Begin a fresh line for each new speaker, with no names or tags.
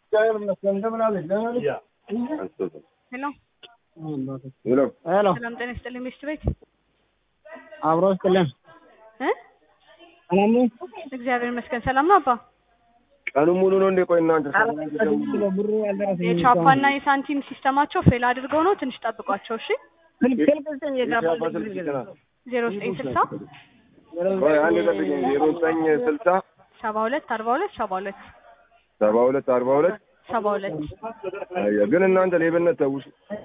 ሄሎ
ሄሎ
ሄሎ
ሰላም ጤና ይስጥልኝ ሚስት ቤት
አብሮ ስጥልን
እ
ሰላም ነው?
እግዚአብሔር ይመስገን ሰላም ነው አባ
ቀኑን ሙሉ ነው እንዴ? ቆይ እናንተ
ብሩ አልደረሰኝም።
የቻፓና የሳንቲም ሲስተማቸው ፌል አድርገው ነው ትንሽ ጠብቋቸው እሺ
ስልክ ስልክ ስጠኝ የገባ
የቻፓ ስልክ ይችላል።
ዜሮ ዘጠኝ ስልሳ
ቆይ አንድ ጠብቀኝ። ዜሮ ዘጠኝ ስልሳ
ሰባ ሁለት አርባ ሁለት ሰባ ሁለት
ሰባ ሁለት አርባ ሁለት
ሰባ ሁለት
አየ ግን እናንተ ሌብነት ተውሱ።